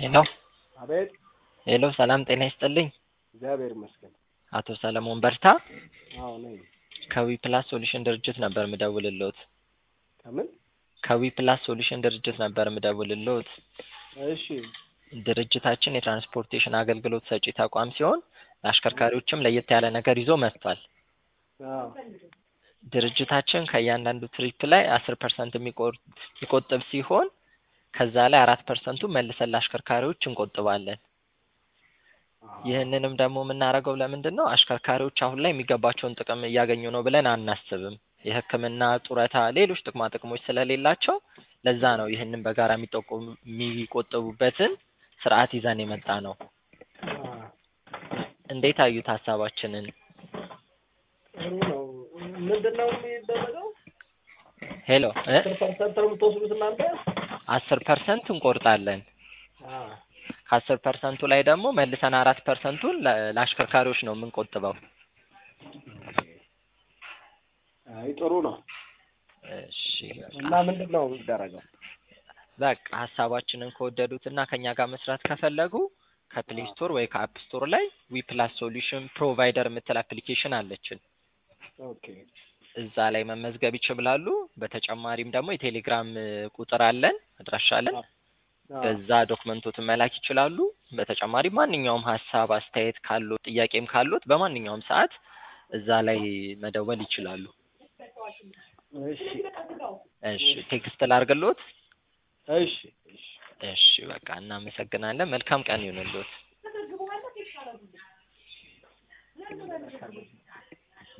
ሄሎ አቤት ሄሎ ሰላም ጤና ይስጥልኝ። እግዚአብሔር ይመስገን። አቶ ሰለሞን በርታ አዎ ነኝ። ከዊ ፕላስ ሶሉሽን ድርጅት ነበር ምደውልልዎት። ከምን? ከዊ ፕላስ ሶሉሽን ድርጅት ነበር ምደውልልዎት። እሺ ድርጅታችን የትራንስፖርቴሽን አገልግሎት ሰጪ ተቋም ሲሆን ለአሽከርካሪዎችም ለየት ያለ ነገር ይዞ መጥቷል። አዎ ድርጅታችን ከእያንዳንዱ ትሪፕ ላይ አስር ፐርሰንት የሚቆጥብ ሲሆን ከዛ ላይ አራት ፐርሰንቱ መልሰን ለአሽከርካሪዎች እንቆጥባለን። ይህንንም ደግሞ የምናደርገው ለምንድን ነው? አሽከርካሪዎች አሁን ላይ የሚገባቸውን ጥቅም እያገኙ ነው ብለን አናስብም። የሕክምና ጡረታ፣ ሌሎች ጥቅማ ጥቅሞች ስለሌላቸው ለዛ ነው ይህንን በጋራ የሚጠቁም የሚቆጥቡበትን ስርዓት ይዘን የመጣ ነው። እንዴት አዩት ሀሳባችንን? ጥሩ ነው። ምንድን ነው የሚደረገው? ሄሎ እ አስር ፐርሰንት ነው የምትወስዱት እናንተ? አስር ፐርሰንት እንቆርጣለን። አዎ ከአስር ፐርሰንቱ ላይ ደግሞ መልሰን አራት ፐርሰንቱን ለ- ለአሽከርካሪዎች ነው የምንቆጥበው። አይ ጥሩ ነው። እሺ እና ምንድን ነው የሚደረገው? በቃ ሀሳባችንን ከወደዱት እና ከኛ ጋር መስራት ከፈለጉ ከፕሌይ ስቶር ወይ ከአፕ ስቶር ላይ ዊ ፕላስ ሶሉሽን ፕሮቫይደር የምትል አፕሊኬሽን አለችን። ኦኬ እዛ ላይ መመዝገብ ይችላሉ። በተጨማሪም ደግሞ የቴሌግራም እ, ቁጥር አለን፣ አድራሻ አለን። አዎ በዛ ዶክመንቶትን መላክ ይችላሉ። በተጨማሪ ማንኛውም ሀሳብ አስተያየት ካሉት ጥያቄም ካሉት በማንኛውም ሰዓት እዛ ላይ መደወል ይችላሉ። እሺ እሺ ቴክስት ላርግሎት። እሺ እሺ እሺ በቃ እናመሰግናለን። መልካም ቀን ይሁንልዎት።